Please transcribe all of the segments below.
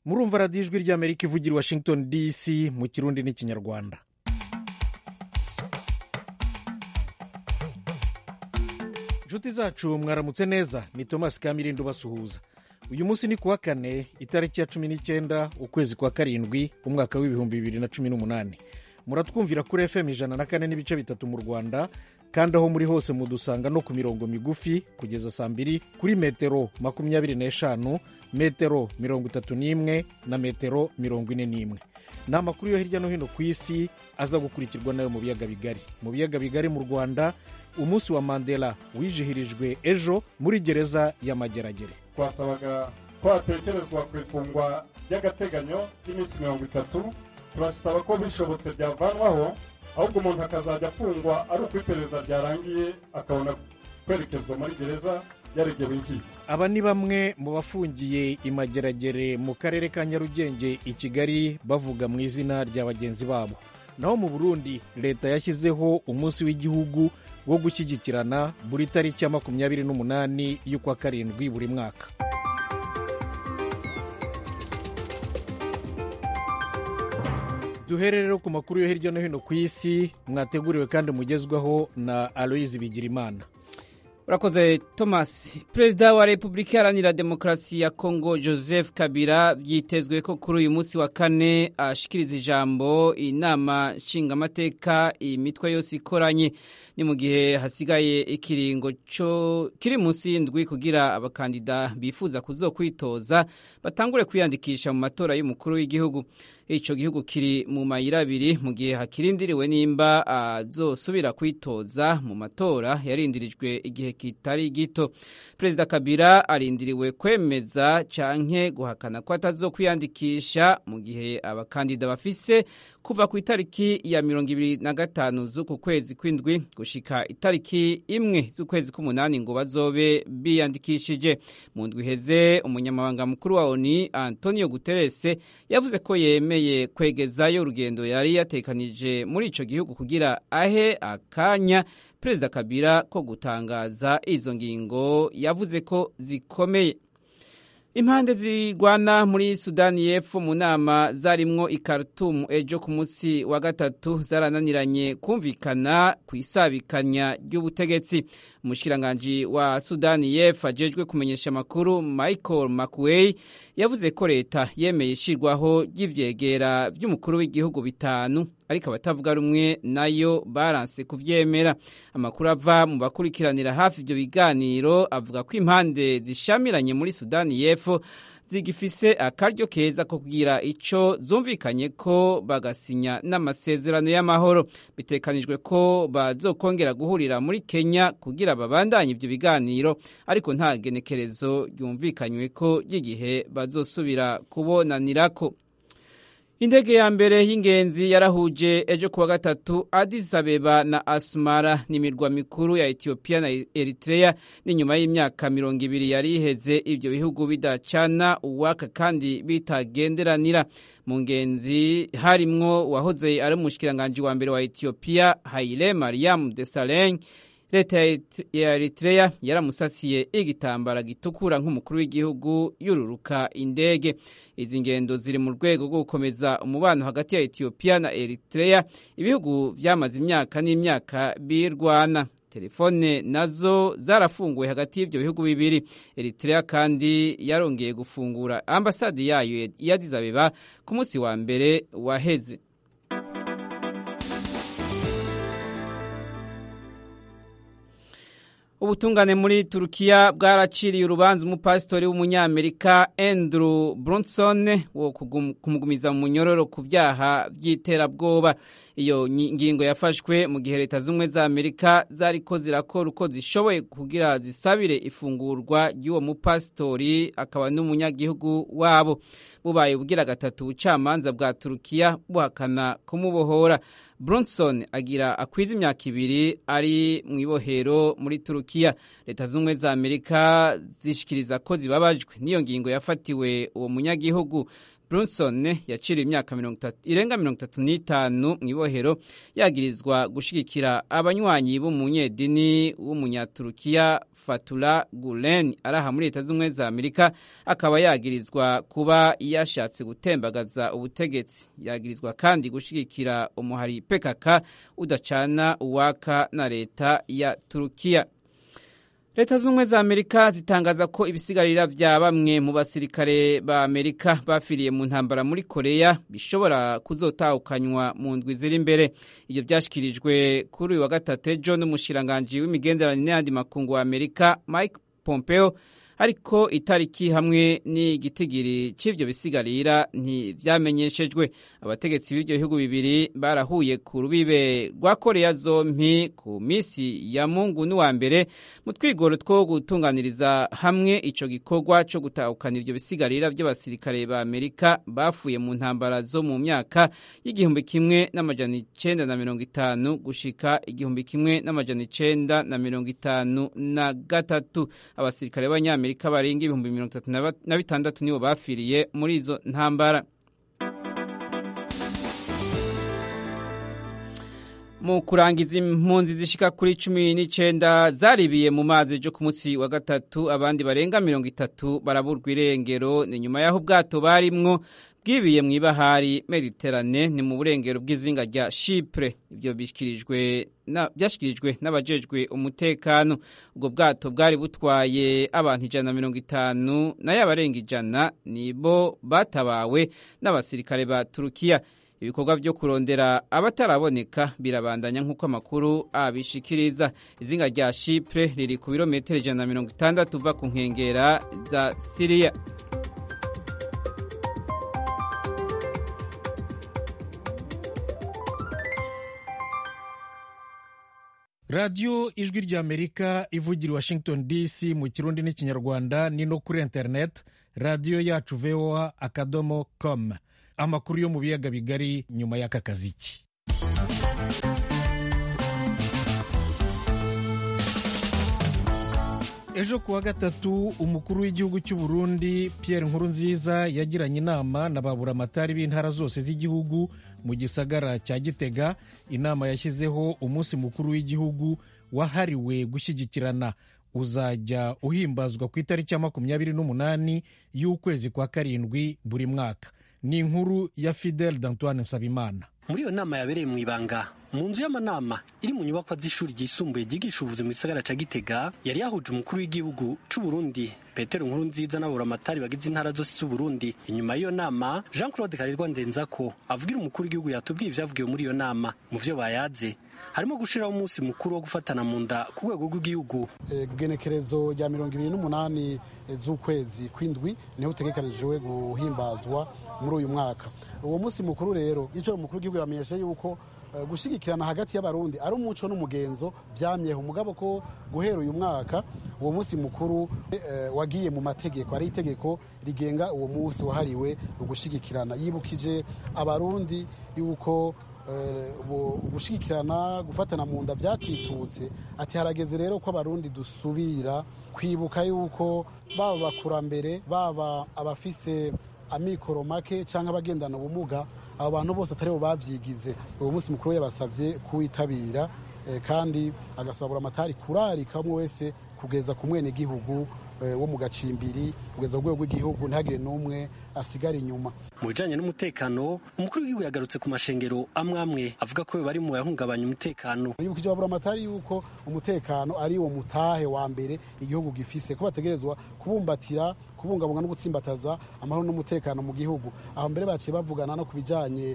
murumva radiyo ijwi ry'amerika ivugira i washington dc mu kirundi n'ikinyarwanda inshuti zacu mwaramutse neza ni thomas kamirindo basuhuza uyu munsi ni kuwa kane itariki ya cumi n'icyenda ukwezi kwa karindwi umwaka w'ibihumbi bibiri na cumi n'umunani muratwumvira kuri fm ijana na kane n'ibice bitatu mu rwanda kandi aho muri hose mudusanga no ku mirongo migufi kugeza saa mbiri kuri metero makumyabiri n'eshanu metero mirongo itatu n'imwe na metero mirongo ine n'imwe ni amakuru yo hirya no hino ku isi aza gukurikirwa nayo mu biyaga bigari mu biyaga bigari mu rwanda umunsi wa mandela wizihirijwe ejo muri gereza ya mageragere twasabaga ko hatekerezwa ku ifungwa ry'agateganyo ry'iminsi mirongo itatu turasaba ko bishobotse byavanwaho ahubwo umuntu akazajya afungwa ari uko iperereza ryarangiye akabona kwerekezwa muri gereza yaregewe inkiko aba ni bamwe mu bafungiye imageragere mu karere ka nyarugenge i kigali bavuga mu izina rya bagenzi babo naho mu burundi leta yashyizeho umunsi w'igihugu wo gushyigikirana buri tariki ya makumyabiri n'umunani y'ukwa karindwi buri mwaka duhere rero ku makuru yo hirya no hino ku isi mwateguriwe kandi mugezwaho na aloyizi bigirimana urakoze thomas perezida wa repubulika iharanira demokarasi ya kongo joseph kabila byitezwe ko kuri uyu munsi wa kane ashikiriza ijambo inama nshingamateka imitwe yose ikoranye ni mu gihe hasigaye ikiringo kiri munsi y'indwi kugira abakandida bifuza kuzokwitoza batangure kwiyandikisha mu matora y'umukuru w'igihugu icyo gihugu kiri mu mayira abiri mu gihe hakirindiriwe nimba azosubira kwitoza mu matora yarindirijwe igihe kitari gito perezida kabila arindiriwe kwemeza canke guhakana ko atazokwiyandikisha mu gihe abakandida bafise kuva ku itariki ya mirongo ibiri na gatanu z'uku kwezi kw'indwi gushika itariki imwe z'ukwezi k'umunani ngo bazobe biyandikishije mu ndwi iheze umunyamabanga mukuru wa oni antonio guterese yavuze ko yemeye kwegezayo urugendo yari yatekanije muri ico gihugu kugira ahe akanya perezida kabila ko gutangaza izo ngingo yavuze ko zikomeye impande zirwana muri sudani y'epfo mu nama zarimwo i Khartoum ejo ku munsi wa gatatu zarananiranye kumvikana ku isabikanya ry'ubutegetsi umushikiranganji wa sudani y'epfo ajejwe kumenyesha amakuru michael mcway yavuze ko leta yemeye ishyirwaho ry'ivyegera by'umukuru w'igihugu bitanu ariko abatavuga rumwe nayo baranse kuvyemera amakuru ava mu bakurikiranira hafi ibyo biganiro avuga ko impande zishamiranye muri sudani y'epfo zigifise akaryo keza ko kugira ico zumvikanye ko bagasinya n'amasezerano y'amahoro bitekanijwe ko bazokongera guhurira muri Kenya kugira babandanye ivyo biganiro ariko nta genekerezo ryumvikanywe ko ry'igihe bazosubira kubonanirako indege ya mbere y'ingenzi yarahuje ejo kuwa gatatu Addis Abeba na Asmara n'imirwa mikuru ya Ethiopia na Eritrea ni nyuma y'imyaka mirongo ibiri yari iheze ibyo bihugu bidacana uwaka kandi bitagenderanira mu ngenzi harimwo wahoze ari umushikiranganji wa mbere wa Ethiopia Haile Mariam Desalegn leta ya Eritrea yaramusasiye igitambara gitukura nk'umukuru w'igihugu yururuka indege izi ngendo ziri mu rwego rwo gukomeza umubano hagati ya Ethiopia na Eritrea ibihugu vyamaze imyaka n'imyaka birwana telefone nazo zarafunguwe hagati y'ibyo bihugu bibiri Eritrea kandi yarongeye gufungura ambasade yayo ya Addis Abeba ku munsi wa mbere waheze ubutungane muri turukiya bwaraciriye urubanza umupasitori w'umunyamerika Andrew Brunson wo kumugumiza mu munyororo ku byaha by'iterabwoba iyo ngingo yafashwe mu gihe leta z'ubumwe za amerika zariko zirakora uko zishoboye kugira zisabire ifungurwa ry'uwo mupasitori akaba n'umunyagihugu wabo bubaye ubwira gatatu ubucamanza bwa turukiya buhakana kumubohora Bronson agira akwiza imyaka ibiri ari mu ibohero muri turukiya leta z'ubumwe za amerika zishikiriza ko zibabajwe n'iyo ngingo yafatiwe uwo munyagihugu Brunson yaciriwe imyaka irenga mirongo itatu n'itanu mu ibohero yagirizwa gushigikira abanywanyi b'umunyedini w'umunyaturukiya Fatula Gulen araha muri leta z'ubumwe za Amerika akaba yagirizwa kuba yashatse gutembagaza ubutegetsi yagirizwa kandi gushigikira umuhari PKK udacana uwaka na leta ya Turukiya leta z'ubumwe za amerika zitangaza ko ibisigarira vya bamwe mu basirikare ba amerika bafiriye mu ntambara muri koreya bishobora kuzotahukanywa mu ndwi ziri imbere ibyo byashyikirijwe kuri uyu wa gatatu ejo n'umushiranganji w'imigenderanire n'ayandi makungu wa amerika mike pompeo ariko itariki hamwe n'igitigiri cy'ibyo bisigarira ntibyamenyeshejwe abategetsi b'ibyo bihugu bibiri barahuye ku rubibe rwa koreya zompi ku minsi ya mungu n'uwa mbere mu twigoro two gutunganiriza hamwe icyo gikorwa cyo gutahukana ibyo bisigarira by'abasirikare ba amerika bafuye mu ntambara zo mu myaka y'igihumbi kimwe n'amajana icenda na mirongo itanu gushika igihumbi kimwe n'amajana icenda na mirongo itanu na gatatu abasirikare b'abanyamerika amerika barenga ibihumbi mirongo itatu na bitandatu nibo bafiriye muri izo ntambara mu kurangiza impunzi zishika kuri cumi n'icenda zaribiye mu mazi ejo ku munsi wa gatatu abandi barenga mirongo itatu baraburwa irengero ni nyuma y'aho ubwato barimwo bwibiye mu ibahari mediterane ni mu burengero bw'izinga rya Chypre ibyo byashyikirijwe n'abajejwe umutekano ubwo bwato bwari butwaye abantu ijana na mirongo itanu nayo abarenga ijana nibo batabawe n'abasirikare ba Turukiya ibikorwa byo kurondera abataraboneka birabandanya nk'uko amakuru abishikiriza izinga rya Chypre riri ku birometero ijana na mirongo itandatu uva ku nkengera za Siriya radiyo ijwi ry'amerika ivugira i washington dc mu kirundi n'ikinyarwanda ni no kuri interineti radiyo yacu voa akadomo com amakuru yo mu biyaga bigari nyuma y'aka kaziki ejo kuwa gatatu umukuru w'igihugu cy'u Burundi Pierre Nkurunziza yagiranye inama na baburamatari b'intara zose z'igihugu mu gisagara cya Gitega inama yashyizeho umunsi mukuru w'igihugu wahariwe gushyigikirana uzajya uhimbazwa ku itariki ya makumyabiri n'umunani y'ukwezi kwa karindwi buri mwaka ni inkuru ya Fidel d'Antoine Nsabimana muri iyo nama yabereye mu ibanga mu nzu y'amanama iri mu nyubakwa z'ishuri ryisumbuye ryigisha ubuvuzi mu gisagara ca gitega yari yahuje umukuru w'igihugu c'u Burundi petero nkuru nziza n'aburamatari bagize intara zose z'u Burundi inyuma y'iyo nama jean claude karirwa ndenzako avugira umukuru w'igihugu yatubwiye ivyavugiwe muri iyo nama mu vyo bayaze harimo gushiraho umunsi mukuru wo gufatana mu nda ku rwego rw'igihugu genekerezo rya mirongo ibiri n'umunani z'ukwezi kw'indwi niho utegekanijwe guhimbazwa muri uyu mwaka uwo munsi mukuru rero icyo umukuru w'igihugu yamenyesha yuko gushyigikirana hagati y'abarundi ari umuco n'umugenzo byamyeho umugabo ko guhera uyu mwaka uwo munsi mukuru wagiye mu mategeko ari itegeko rigenga uwo munsi wahariwe ugushyigikirana yibukije abarundi yuko gushyigikirana gufatana mu nda byatitutse ati harageze rero ko abarundi dusubira kwibuka yuko baba abakurambere baba abafise amikoro make cyangwa abagendana ubumuga abo bantu bose atari bo babyigize uwo munsi mukuru yabasabye kuwitabira kandi agasabura amatari kurarika umwe wese kugeza ku mwenegihugu wo mu gacimbiri kugeza ku rwego rw'igihugu ntihagire n'umwe asigara inyuma mu bijanye n'umutekano umukuru w'igihugu yagarutse ku mashengero amwe amwe avuga ko bari mu yahungabanya umutekano yibukije aburamatari yuko umutekano ari wo mutahe wa mbere igihugu gifise ko bategerezwa kubumbatira kubungabunga no gutsimbataza amahoro n'umutekano mu gihugu aho mbere baciye bavugana no ku bijanye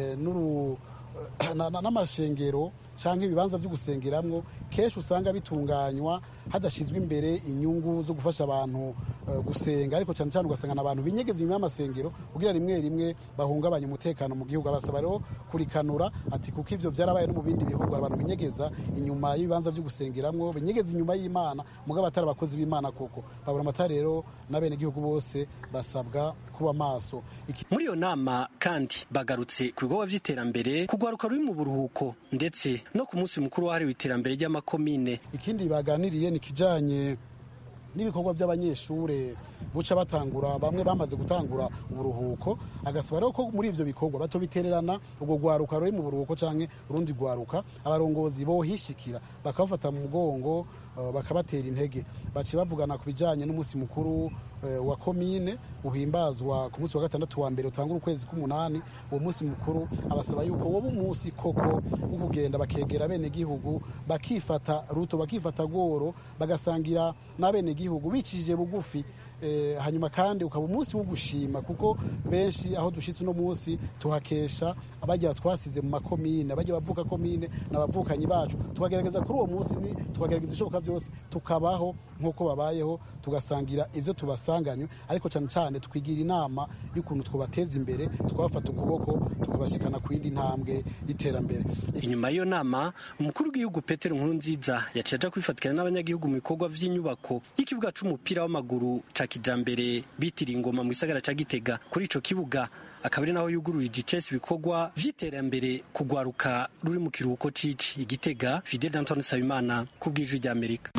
n'amashengero cyangwa ibibanza byo gusengeramwo kenshi usanga bitunganywa hadashyizwe imbere inyungu zo gufasha abantu gusenga ariko cyane cyane ugasanga abantu binyegeza inyuma y'amasengero kugira rimwe rimwe bahungabanya umutekano mu gihugu abasaba rero kurikanura ati kuko ivyo byarabaye no mu bindi bihugu abantu binyegeza inyuma y'ibibanza byo gusengeramwo binyegeza inyuma y'imana mugabo atari abakozi b'imana koko babura amatara rero n'abenegihugu bose basabwa kuba maso muri iyo nama kandi bagarutse ku bikorwa vy'iterambere kugwaruka ruri mu buruhuko ndetse no ku munsi mukuru wahariwe iterambere ry'amakomine ikindi baganiriye ni kijanye n'ibikorwa by'abanyeshure buca batangura bamwe bamaze gutangura uburuhuko agasaba rero ko muri ivyo bikorwa batobitererana ubwo rwaruka ruri mu buruhuko canke urundi rwaruka abarongozi bohishikira bakabafata mu mugongo uh, bakabatera intege baciye bavugana ku bijanye n'umunsi mukuru uh, wa komine uhimbazwa ku munsi wa gatandatu wa mbere utangura ukwezi k'umunani uwo munsi mukuru abasaba yuko woba umunsi koko wo kugenda bakegera bene gihugu bakifata ruto bakifata goro bagasangira n'abene gihugu bicishije bugufi eh, hanyuma kandi ukaba umunsi wo gushima kuko benshi aho dushitse uno munsi tuhakesha abajya twasize mu makomine abajya bavuka komine n'abavukanyi bacu tukagerageza kuri uwo munsi ni tukagerageza ibishoboka byose tukabaho nk'uko babayeho tugasangira ivyo tubasanganywe ariko cyane cyane twigira inama y'ukuntu twobateza imbere twabafata ukuboko tukabashikana ku yindi ntambwe y'iterambere inyuma y'iyo nama umukuru w'igihugu petero nkuru nziza yaciye aja kwifatikanya n'abanyagihugu mu bikorwa vy'inyubako y'ikibuga c'umupira w'amaguru ca kijambere bitiriye ingoma mu gisagara ca gitega kuri ico kibuga akaba ari naho yugururije icesi ibikorwa vy'iterambere kugwaruka ruri mu kiruhuko cici igitega fidel antoine nsabimana ku bw'ijwi ry'amerika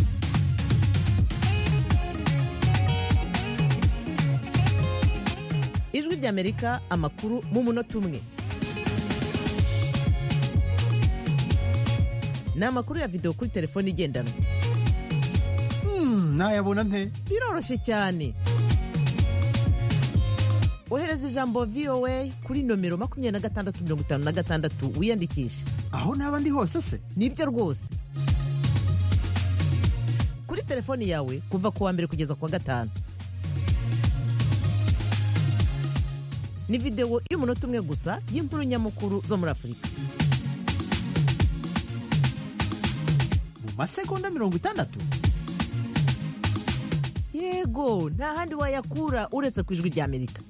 ijwi ry'amerika amakuru mu munota umwe ni amakuru ya videwo kuri telefone igendanwa nayabona nte biroroshye cyane ohereza ijambo voa kuri nomero makumyabiri na gatandatu mirongo itanu na gatandatu wiyandikishe aho naba ndi hose se nibyo rwose kuri telefoni yawe kuva ku wa mbere kugeza ku wa gatanu ni videwo y'umunota umwe gusa y'inkuru nyamukuru zo muri afurika mu masegonda mirongo itandatu yego nta handi wayakura uretse ku ijwi ry'amerika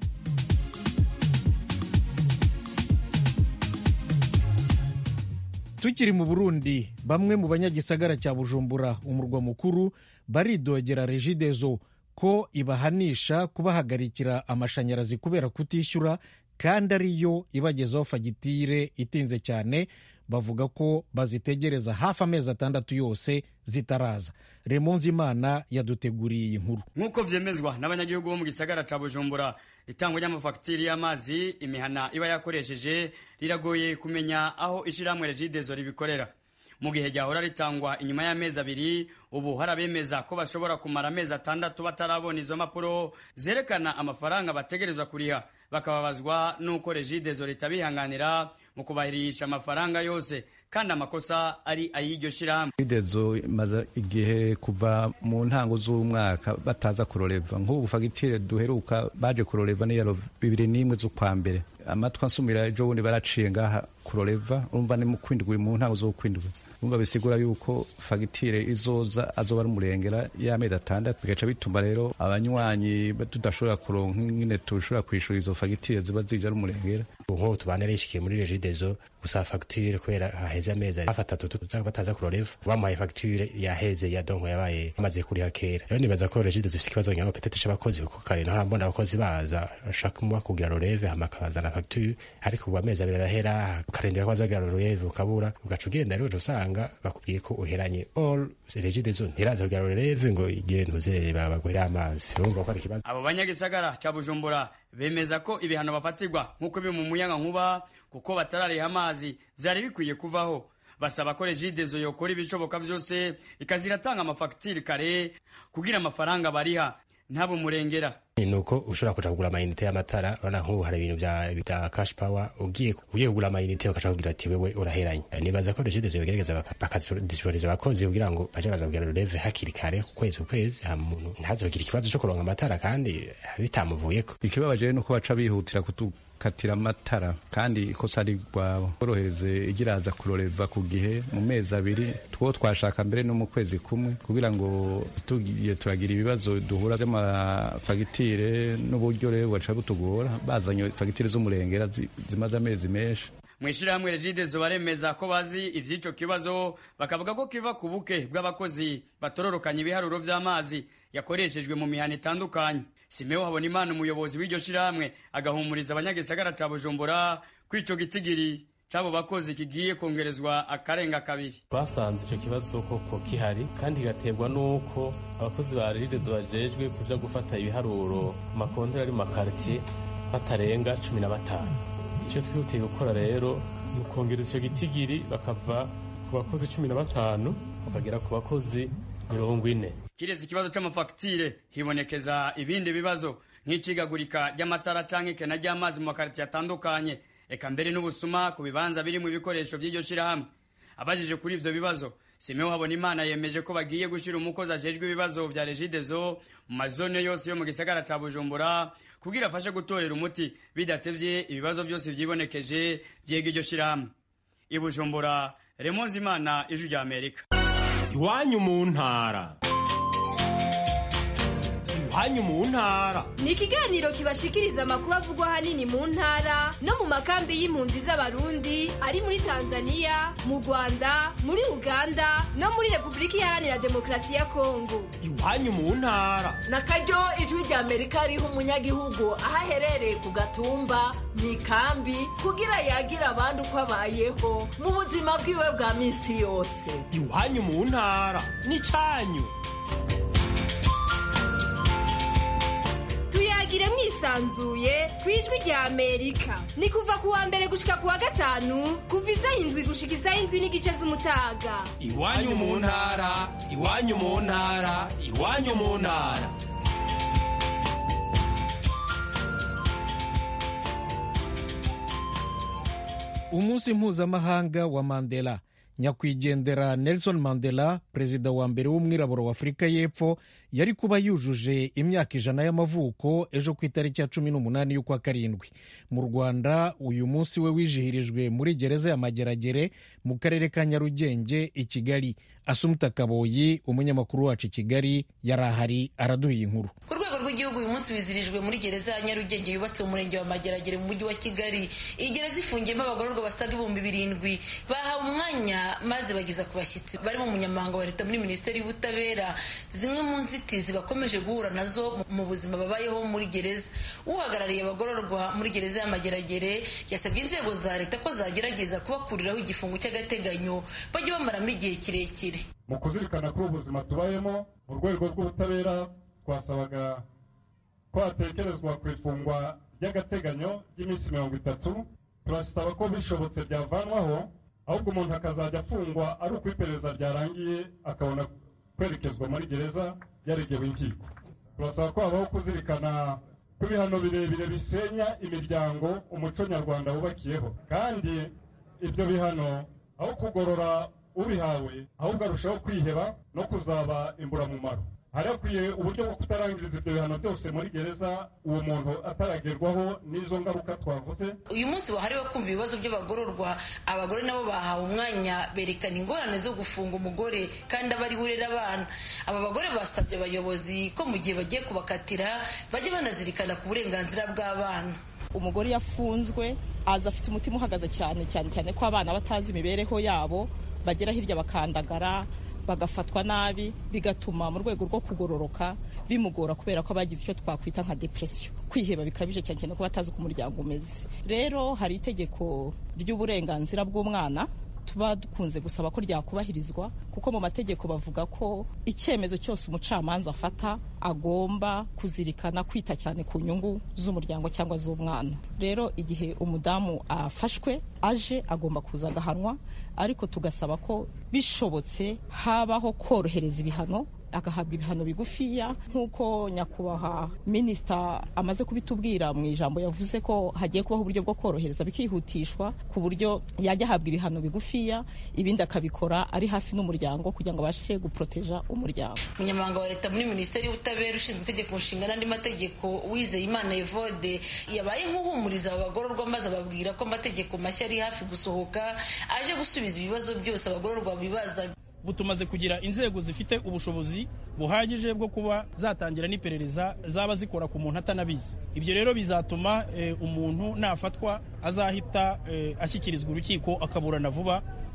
tukiri mu burundi bamwe mu banyagisagara cya bujumbura umurwa mukuru baridogera regidezo ko ibahanisha kubahagarikira amashanyarazi kubera kutishyura kandi ariyo ibagezaho fagitire itinze cyane bavuga ko bazitegereza hafi amezi atandatu yose zitaraza remonze imana yaduteguriye iyi nkuru nk'uko byemezwa n'abanyagihugu bo mu gisagara ca bujumbura itangwa ry'amafagitire y'amazi imihana iba yakoresheje riragoye kumenya aho ishyirahamwe regidezo ribikorera mu gihe ryahora ritangwa inyuma y'amezi abiri ubu hari abemeza ko bashobora kumara amezi atandatu batarabona izo mpapuro zerekana amafaranga bategerezwa kuriha bakababazwa n'uko regidezo ritabihanganira mu kubahirisha amafaranga yose kandi amakosa ari ay'iryo shyirahamwe regidezo imaze igihe kuva mu ntango z'umwaka bataza kuroreva nk'ubu fagitire duheruka baje kuroreva niyaro bibiri n'imwe z'ukwa mbere amatwi ansumira ejo bundi baraciye ngaha kuroreva urumva ni mu kwindwi mu ntango z'ukwindwi urumva bisigura yuko fagitire izoza azoba ari umurengera y'amezi atandatu bigaca bituma rero abanywanyi tudashobora kuronka nyine tushobora kwishura izo fagitire ziba zije ari umurengera nk'ubu tubana rishikiye muri regidezo gusa fagitire kubera haheze amezi hafi atatu bataza kuroreva bamuhaye fagitire yaheze ya donko yabaye amaze kuriha kera rero nibaza ko regidezo ifite ikibazo nyamo petete c'abakozi kuko kare naho mbona abakozi baza bashaka muba kugira roreve hama akabazana fagitire ariko ubu amezi abiri arahera ukarindira ko bazagira roreve ukabura ugaca ugenda rero usanga bakubwiye ko uheranye all regidezo ntiraza kugira roreve ngo igire ntuze babaguhere amazi urumva ko ari ikibazo abo banyagisagara ca bujumbura bemeza ko ibihano bafatirwa nk'uko biri mu muyaga nkuba kuko batarariha amazi vyari bikwiye kuvaho basaba ko regidezo yokora ibishoboka vyose ikaziratanga amafagitire kare kugira amafaranga bariha ntabe umurengera ni uko ushobora kuja kugura amayinite y'amatara urabona nk'ubu hari ibintu bya cash power ugiye ugiye kugura amayinite bakaca kugira ati wewe uraheranye nibaza ko regidezo yogerageza bakadisiporiza abakozi kugira ngo baje baza kugira rureve hakiri kare ku kwezi ukwezi muntu ntazogire ikibazo cyo kuronka amatara kandi bitamuvuyeko ikibabaje nuko baca bihutira kutu katira amatara kandi ikosa ari rwabo borohereze igiraza kuroreva ku gihe mu mezi abiri two twashaka mbere no mu kwezi kumwe kugira ngo tugiye turagira ibibazo duhura by'amafagitire n'uburyo rero bugaca butugora bazanye fagitire z'umurengera zimaze amezi menshi mu ishyirahamwe regidezo baremeza ko bazi iby'icyo kibazo bakavuga ko kiva ku buke bw'abakozi batororokanya ibiharuro by'amazi yakoreshejwe mu mihana itandukanye simeho habona imana umuyobozi w'iryo shyirahamwe agahumuriza abanyagisagara ca bujumbura ko ico gitigiri c'abo bakozi kigiye kongerezwa akarenga kabiri twasanze icyo kibazo koko kihari kandi kigaterwa n'uko abakozi ba regidezo bajejwe kuja gufata ibiharuro ku makonteri ari mu makaritiye batarenga cumi na batanu icyo twihutiye gukora rero ni ukongereza icyo gitigiri bakava ku bakozi cumi na batanu bakagera ku bakozi mirongo ine kiretse ikibazo c'amafagitire hibonekeza ibindi bibazo nk'icigagurika ry'amatara canke ikena ry'amazi mu makaritiye atandukanye eka mbere n'ubusuma ku bibanza birimwo ibikoresho vy'iryo shirahamwe abajije kuri ivyo bibazo simeho habona imana yemeje ko bagiye gushira umukozi ajejwe ibibazo vya regidezo mu mazone yose yo mu gisagara ca bujumbura kugira afashe gutorera umuti bidatevye ibibazo vyose vyibonekeje vyega iryo shirahamwe i bujumbura remonzi imana ijwi rya amerika iwanyu mu ntara iwanyu mu ntara ni ikiganiro kibashikiriza amakuru avugwa ahanini mu ntara no mu makambi y'impunzi z'abarundi ari muri tanzania mu rwanda muri uganda no muri repubulika iharanira demokarasi ya kongo iwanyu mu ntara na karyo ijwi rya amerika riha umunyagihugu aho aherereye ku gatumba mu ikambi kugira yagira abandi uko abayeho mu buzima bwiwe bwa minsi yose iwanyu mu ntara n'icyanyu tuyagire mwisanzuye ku ijwi rya amerika ni kuva ku wa mbere gushika ku wa gatanu kuva isaha indwi gushika isaha indwi n'igice z'umutaga iwanyu mu ntara iwanyu mu ntara iwanyu mu ntara umunsi mpuzamahanga wa mandela nyakwigendera nelson mandela perezida wa mbere w'umwirabura wa afurika y'epfo yari kuba yujuje imyaka ijana y'amavuko ejo ku itariki ya cumi n'umunani y'ukwa karindwi mu rwanda uyu munsi we wizihirijwe muri gereza ya mageragere mu karere ka nyarugenge i kigali asumuta kaboyi umunyamakuru wacu i kigali yari ahari araduha inkuru ku rwego rw'igihugu uyu munsi wizihirijwe muri gereza ya nyarugenge yubatse mu murenge wa mageragere mu mujyi wa kigali iyi gereza ifungiyemo abagororwa basaga ibihumbi birindwi bahawe umwanya maze bageza ku bashyitsi barimo umunyamabanga wa leta muri minisiteri y'ubutabera zimwe mu nzitizi bakomeje guhura nazo mu buzima babayeho muri gereza uhagarariye abagororwa muri gereza y'amageragere yasabye inzego za leta ko zagerageza kubakuriraho igifungo cy'agateganyo bajye bamaramo igihe kirekire mu kuzirikana kuri ubu buzima tubayemo mu rwego rw'ubutabera twasabaga ko hatekerezwa ku ifungwa ry'agateganyo ry'iminsi mirongo itatu turasaba ko bishobotse byavanwaho ahubwo umuntu akazajya afungwa ari uko iperereza ryarangiye akabona kwerekezwa muri gereza yaregewe inkiko turasaba ko habaho kuzirikana ko ibihano birebire bisenya imiryango umuco nyarwanda wubakiyeho kandi ibyo bihano aho kugorora ubihawe ahubwo arushaho kwiheba no kuzaba imburamumaro hari hakwiye uburyo bwo kutarangiriza ibyo bihano byose muri gereza uwo muntu ataragerwaho n'izo ngaruka twavuze uyu munsi wahariwe kumva ibibazo by'abagororwa abagore nabo bahawe umwanya berekana ingorane zo gufunga umugore kandi aba ari urera abana aba bagore basabye abayobozi ko mu gihe bagiye kubakatira bajye banazirikana ku burenganzira bw'abana umugore yafunzwe aza afite umutima uhagaze cyane cyane cyane ko abana batazi imibereho yabo bagera hirya bakandagara bagafatwa nabi bigatuma mu rwego rwo kugororoka bimugora kubera ko abagize icyo twakwita nka depresiyo kwiheba bikabije cyane cyane ko batazi uko umuryango umeze rero hari itegeko ry'uburenganzira bw'umwana tuba dukunze gusaba ko ryakubahirizwa kuko mu mategeko bavuga ko icyemezo cyose umucamanza afata agomba kuzirikana kwita cyane ku nyungu z'umuryango cyangwa z'umwana rero igihe umudamu afashwe aje agomba kuza agahanwa ariko tugasaba ko bishobotse habaho korohereza ibihano agahabwa ibihano bigufiya nk'uko nyakubahwa minisita amaze kubitubwira mu ijambo yavuze ko hagiye kubaho uburyo bwo korohereza bikihutishwa ku buryo yajya ahabwa ibihano bigufiya ibindi akabikora ari hafi n'umuryango kugira ngo abashe guporoteja umuryango umunyamabanga wa leta muri minisiteri y'ubutabera ushinzwe itegeko nshinga n'andi mategeko wizeye imana evode yabaye nk'uhumuriza aba bagororwa maze ababwira ko amategeko mashya ari hafi gusohoka aje gusubiza ibibazo byose abagororwa bibazaga ubu tumaze kugira inzego zifite ubushobozi buhagije bwo kuba zatangira n'iperereza zaba zikora ku muntu atanabizi ibyo rero bizatuma umuntu nafatwa azahita ashyikirizwa urukiko akaburana vuba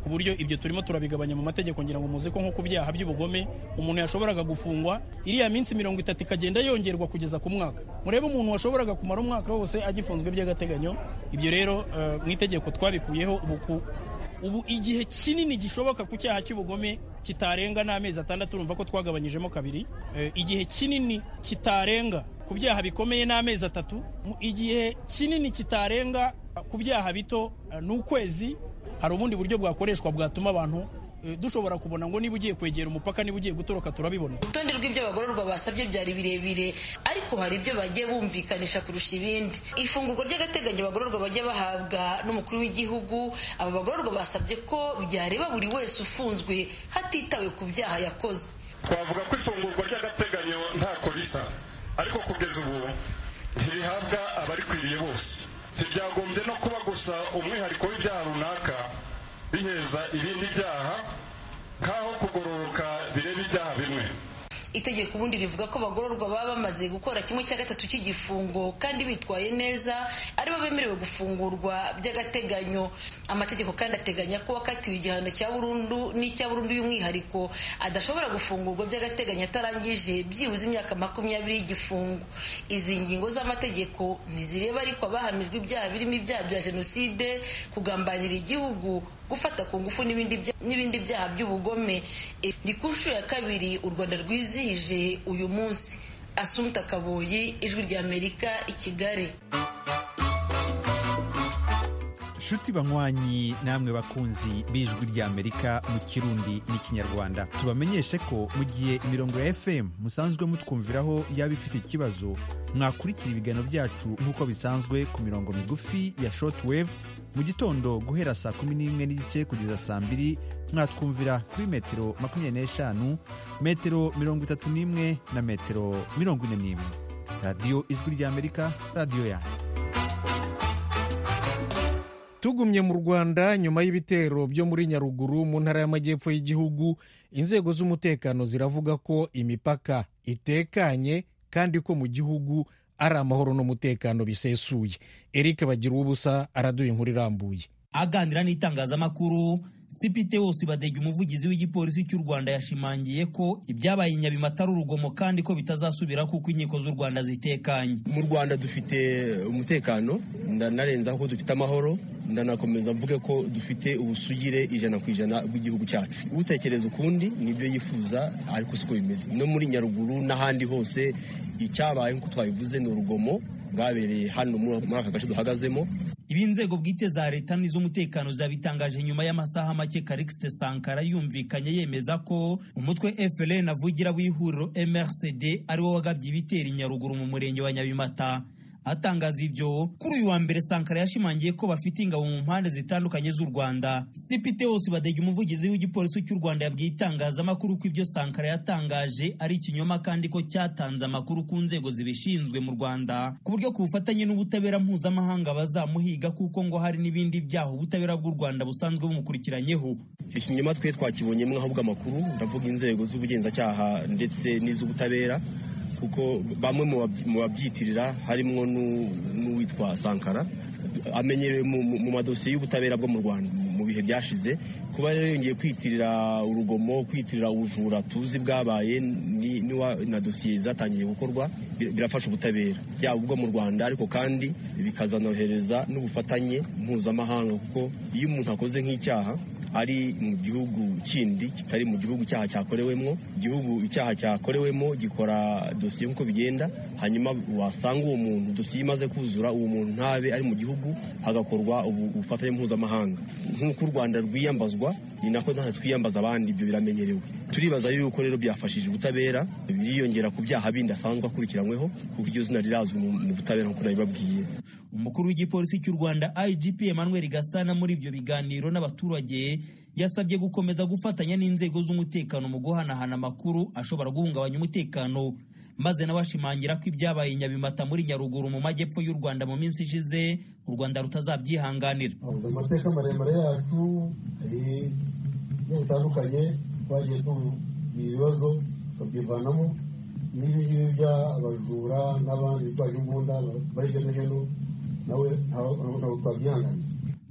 ku buryo ibyo turimo turabigabanya mu mategeko ngira ngo muzi ko nko ku byaha by'ubugome umuntu yashoboraga gufungwa iriya minsi mirongo itatu ikagenda yongerwa kugeza ku mwaka murebe umuntu washoboraga kumara umwaka wose agifunzwe by'agateganyo ibyo rero eh, mu itegeko twabikuyeho ubu ku- ubu igihe kinini gishoboka ku cyaha cy'ubugome kitarenga n'amezi atandatu urumva ko twagabanyijemo kabiri Eh, igihe kinini kitarenga ku byaha bikomeye n'amezi atatu mu- igihe kinini kitarenga ku byaha bito eh, ni ukwezi hari ubundi buryo bwakoreshwa bwatuma abantu eh, dushobora kubona ngo niba ugiye kwegera umupaka niba ugiye gutoroka turabibona urutonde rw'ibyo abagororwa basabye byari birebire ariko hari ibyo bagiye bumvikanisha kurusha ibindi ifungurwa ry'agateganyo abagororwa bajya bahabwa n'umukuru w'igihugu aba bagororwa basabye ko byareba buri wese ufunzwe hatitawe ku byaha yakoze twavuga ko ifungurwa ry'agateganyo ntako risa ariko kugeza ubu ntirihabwa abarikwiriye bose ntibyagombye no kuba gusa umwihariko w'ibyaha runaka biheza ibindi byaha nk'aho kugororoka bireba ibyaha bimwe itegeko ubundi rivuga ko abagororwa baba bamaze gukora kimwe cya gatatu cy'igifungo kandi bitwaye neza aribo bemerewe gufungurwa by'agateganyo amategeko kandi ateganya ko wakatiwe igihano cya burundu n'icya burundu y'umwihariko adashobora gufungurwa by'agateganyo atarangije byibuze imyaka makumyabiri y'igifungo izi ngingo z'amategeko ntizireba ariko abahamijwe ibyaha birimo ibyaha bya jenoside kugambanira igihugu gufata ku ngufu n'ibindi bya- n'ibindi byaha by'ubugome E, ni ku nshuro ya kabiri u rwanda rwizihije uyu munsi asumta kaboyi ijwi ry'amerika i kigali nshuti banywanyi namwe bakunzi b'ijwi ry'amerika mu kirundi n'ikinyarwanda tubamenyeshe ko mu gihe imirongo ya fm musanzwe mutwumviraho yaba ifite ikibazo mwakurikira ibiganiro byacu nk'uko bisanzwe ku mirongo migufi ya shortwave mu gitondo guhera saa kumi n'imwe n'igice kugeza saa mbiri mwatwumvira kuri metero makumyabiri n'eshanu metero mirongo itatu n'imwe na metero mirongo ine n'imwe radiyo ijwi ry'amerika radiyo yanyu tugumye mu rwanda nyuma y'ibitero byo muri nyaruguru mu ntara y'amajyepfo y'igihugu inzego z'umutekano ziravuga ko imipaka itekanye kandi ko mu gihugu ari amahoro n'umutekano bisesuye eric bagira ubusa araduha inkuru irambuye aganira n'itangazamakuru sipite wose badege umuvugizi w'igipolisi cy'u rwanda yashimangiye ko ibyabaye i nyabimata ari urugomo kandi ko bitazasubira kuko inkiko z'u rwanda zitekanye mu rwanda dufite umutekano ndanarenzaho ko dufite amahoro ndanakomeza mvuge ko dufite ubusugire ijana ku ijana bw'igihugu cyacu utekereza ukundi nibyo yifuza ariko siko bimeze no muri nyaruguru n'ahandi hose icyabaye nk'uko twabivuze ni urugomo bwabereye hano muri aka gace duhagazemo ibi inzego bwite za leta n'iz'umutekano zabitangaje nyuma y'amasaha make karikisite sankara yumvikanye yemeza ko umutwe fpr avugira w'ihuriro mrcd ariwo wagabye ibitera i nyaruguru mu murenge wa nyabimata atangaza ibyo kuri uyu wa mbere sankara yashimangiye ko bafite ingabo mu mpande zitandukanye z'u rwanda sipite wose badege umuvugizi w'igipolisi cy'u rwanda yabwiye itangazamakuru ko ibyo sankara yatangaje ari ikinyoma kandi ko cyatanze amakuru ku nzego zibishinzwe mu rwanda ku buryo ku bufatanye n'ubutabera mpuzamahanga bazamuhiga kuko ngo hari n'ibindi byaha ubutabera bw'u rwanda busanzwe bumukurikiranyeho icyo kinyoma twe twakibonyemo ahubwo amakuru ndavuga inzego z'ubugenzacyaha ndetse n'iz'ubutabera kuko bamwe mu babyitirira harimo n'uwitwa sankara amenyerewe mu madosiye y'ubutabera bwo mu rwanda mu bihe byashize kuba rero yongeye kwitirira urugomo kwitirira ubujura tuzi bwabaye na dosiye zatangiye gukorwa birafasha ubutabera byaba ubwo mu rwanda ariko kandi bikazanohereza n'ubufatanye mpuzamahanga kuko iyo umuntu akoze nk'icyaha ari mu gihugu kindi kitari mu gihugu icyaha cyakorewemo igihugu icyaha cyakorewemo gikora dosiye nk'uko bigenda hanyuma wasanga uwo muntu dosiye imaze kuzura uwo muntu ntabe ari mu gihugu hagakorwa ubufatanye mpuzamahanga nk'uko u rwanda rwiyambazwa ni nako natwe twiyambaza abandi ibyo biramenyerewe turibaza yuko rero byafashije ubutabera biriyongera ku byaha bindi asanzwe akurikiranyweho kuko iryo zina rirazwi mu butabera nk'uko nabibabwiye umukuru w'igipolisi cy'u rwanda igp emmanuel gasana muri ibyo biganiro n'abaturage yasabye gukomeza gufatanya n'inzego z'umutekano mu guhanahana amakuru ashobora guhungabanya umutekano maze nawe ashimangira ko ibyabaye i nyabimata muri nyaruguru mu majyepfo y'u rwanda mu minsi ishize u rwanda rutazabyihanganira amateka maremare yacu hari bitandukanye twagiye tugira ibibazo tukabyivanamo n'ibi ngibi by'abajura n'abandi bitwaje imbunda bari hirya no hino nawe ntabwo twabyihanganira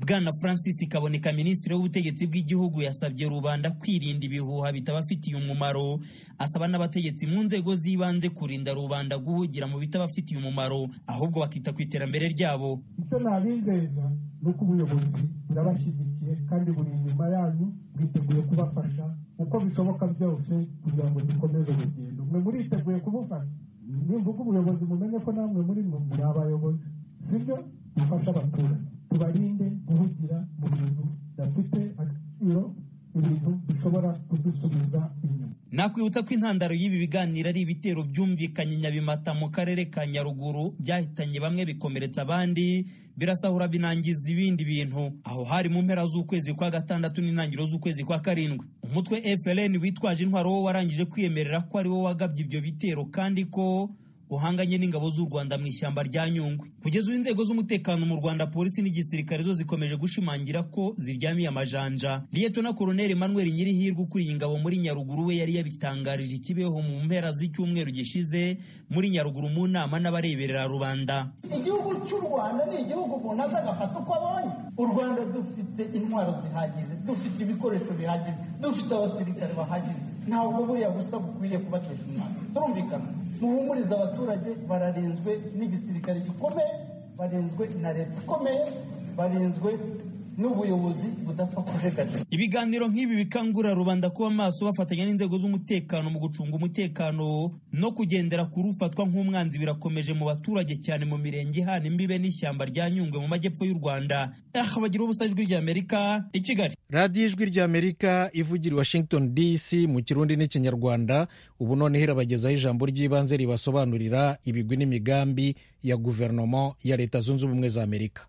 bwana francis kaboneka minisitiri w'ubutegetsi bw'igihugu yasabye rubanda kwirinda ibihuha bitabafitiye umumaro asaba n'abategetsi mu nzego z'ibanze kurinda rubanda guhugira mu bitabafitiye umumaro ahubwo bakita ku iterambere ryabo icyo nabizeza ni uko ubuyobozi burabashyigikiye kandi buri inyuma yanyu bwiteguye kubafasha uko bishoboka byose kugira ngo dukomeze urugendo mwe muriteguye kubufasha nimvuga ubuyobozi mumenye ko namwe muri mwe muri abayobozi sibyo dufashe abaturage tubarinde guhugira mu bintu bidafite agaciro ibintu bishobora kudusubiza inyuma nakwibutsa ko intandaro y'ibi biganiro ari ibitero byumvikanye nyabimata mu karere ka nyaruguru byahitanye bamwe bikomeretsa abandi birasahura binangiza ibindi bintu aho hari mu mpera z'ukwezi kwa gatandatu n'intangiriro z'ukwezi kwa karindwi umutwe FLN witwaje intwaro wo warangije kwiyemerera ko ari wo wagabye ibyo bitero kandi ko uhanganye n'ingabo z'u Rwanda mu ishyamba rya Nyungwe kugeza ubu inzego z'umutekano mu Rwanda polisi n'igisirikare zo zikomeje gushimangira ko ziryamiye amajanja Liyetona Koloneli Emmanuel Nyirihirwe ukuriye ingabo muri Nyaruguru we yari yabitangarije ikibeho mu mpera z'icyumweru gishize muri Nyaruguru mu nama n'abareberera rubanda igihugu cy'u rwanda ni igihugu umuntu aza agafata uko abonye u rwanda dufite intwaro zihagije dufite ibikoresho bihagije dufite abasirikare bahagije ntabwo buriya busa bukwiriye kubatesha umwaka turumvikana muhumurize abaturage bararinzwe n'igisirikare gikomeye barinzwe na leta ikomeye barinzwe n'ubuyobozi budapfa kujegajega ibiganiro nk'ibi bikangurira rubanda kuba maso bafatanya n'inzego z'umutekano mu gucunga umutekano no kugendera ku rufatwa nk'umwanzi birakomeje mu baturage cyane mu mirenge ihana imbibe n'ishyamba rya nyungwe mu majyepfo y'u rwanda aha bagira ubusa ijwi ry'amerika i kigali radiyo ijwi ry'amerika ivugira i washington dc mu kirundi n'ikinyarwanda ubu noneho irabagezaho ijambo ry'ibanze ribasobanurira ibigwi n'imigambi ya guverinoma ya leta zunze ubumwe za amerika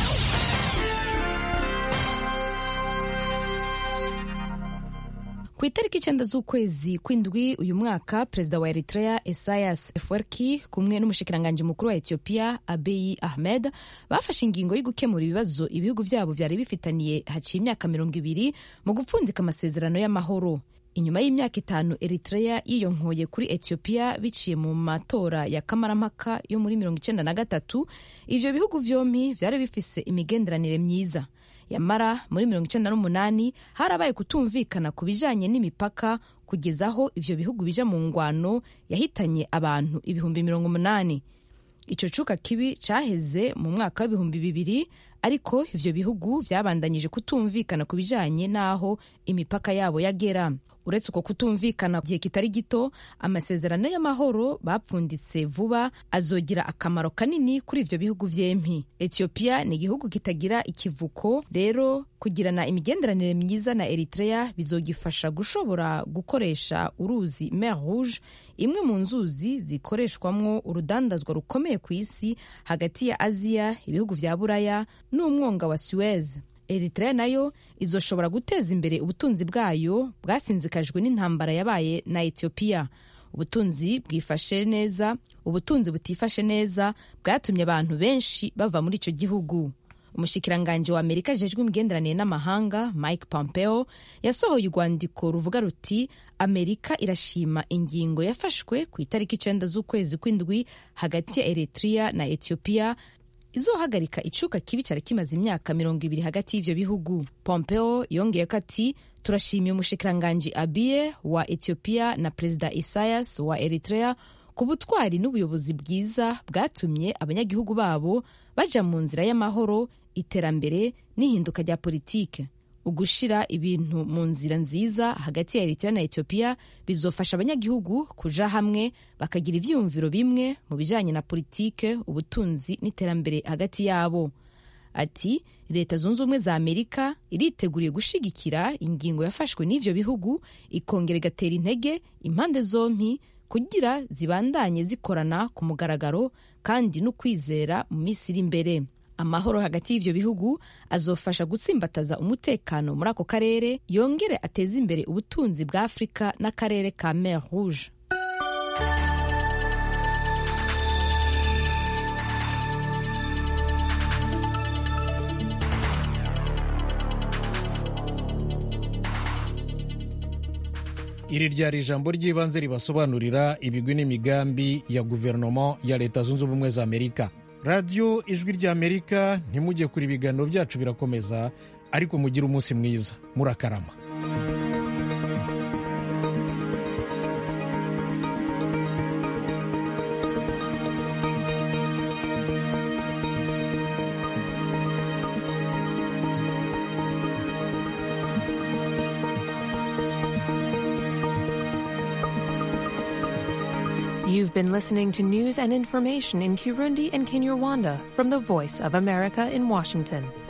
ku itariki icyenda z'ukwezi kw'indwi uyu mwaka perezida wa eritrea esayas efwerki kumwe n'umushikiranganji mukuru wa etiyopiya abeyi ahmed bafashe ingingo yo gukemura ibibazo ibihugu byabo byari bifitaniye haciye imyaka mirongo ibiri mu gupfundika amasezerano y'amahoro inyuma y'imyaka itanu eritrea yiyonkoye kuri etiyopiya biciye mu matora ya kamarampaka yo muri mirongo icyenda na gatatu ivyo bihugu vyompi vyari bifise imigenderanire myiza yamara muri mirongo icyenda n'umunani harabaye kutumvikana ku bijanye n'imipaka kugeza aho ivyo bihugu bija mu ngwano yahitanye abantu ibihumbi mirongo umunani ico cuka kibi caheze mu mwaka w'ibihumbi bibiri ariko ivyo bihugu vyabandanyije kutumvikana ku bijanye n'aho imipaka yabo yagera uretse uko kutumvikana gihe kitari gito amasezerano y'amahoro bapfunditse vuba azogira akamaro kanini kuri ivyo bihugu vyempi etiyopiya ni igihugu kitagira ikivuko rero kugirana imigenderanire myiza na eritrea bizogifasha gushobora gukoresha uruzi mer rouge imwe mu nzuzi zikoreshwamwo urudandazwa rukomeye ku isi hagati ya aziya ibihugu vya buraya n'umwonga wa suez eritrea nayo izoshobora guteza imbere ubutunzi bwayo bwasinzikajwe n'intambara yabaye na etiyopiya ubutunzi bwifashe neza ubutunzi butifashe neza bwatumye abantu benshi bava muri icyo gihugu umushikiranganji wa amerika ajejwe imigenderanire n'amahanga mike pompeo yasohoye urwandiko ruvuga ruti amerika irashima ingingo yafashwe ku itariki icenda z'ukwezi kw'indwi hagati ya eritrea na etiyopiya izohagarika icuka kibi cyari kimaze imyaka mirongo ibiri hagati y'ivyo bihugu pompeo yongeyeko ati turashimiye umushikiranganji abiye wa etiyopiya na perezida isayas wa eritrea ku butwari n'ubuyobozi bwiza bwatumye abanyagihugu babo baja mu nzira y'amahoro iterambere n'ihinduka rya politike ugushira ibintu mu nzira nziza hagati ya eritrea na etiyopiya bizofasha abanyagihugu kuja hamwe bakagira ivyiyumviro bimwe mu bijanye na politike ubutunzi n'iterambere hagati yabo ati leta zunze ubumwe za amerika iriteguriye gushigikira ingingo yafashwe n'ivyo bihugu ikongera igatera intege impande zompi kugira zibandanye zikorana ku mugaragaro kandi no kwizera mu minsi iri imbere amahoro hagati y'ivyo bihugu azofasha gutsimbataza umutekano muri ako karere yongere ateze imbere ubutunzi bwa afurika n'akarere ka mer rouge iri ryari ijambo ry'ibanze ribasobanurira ibigwi n'imigambi ya guverinoma ya leta zunze ubumwe za amerika radiyo ijwi ry'amerika ntimujye kure ibiganiro byacu birakomeza ariko mugire umunsi mwiza murakarama You've been listening to news and information in Kirundi and Kinyarwanda from the Voice of America in Washington.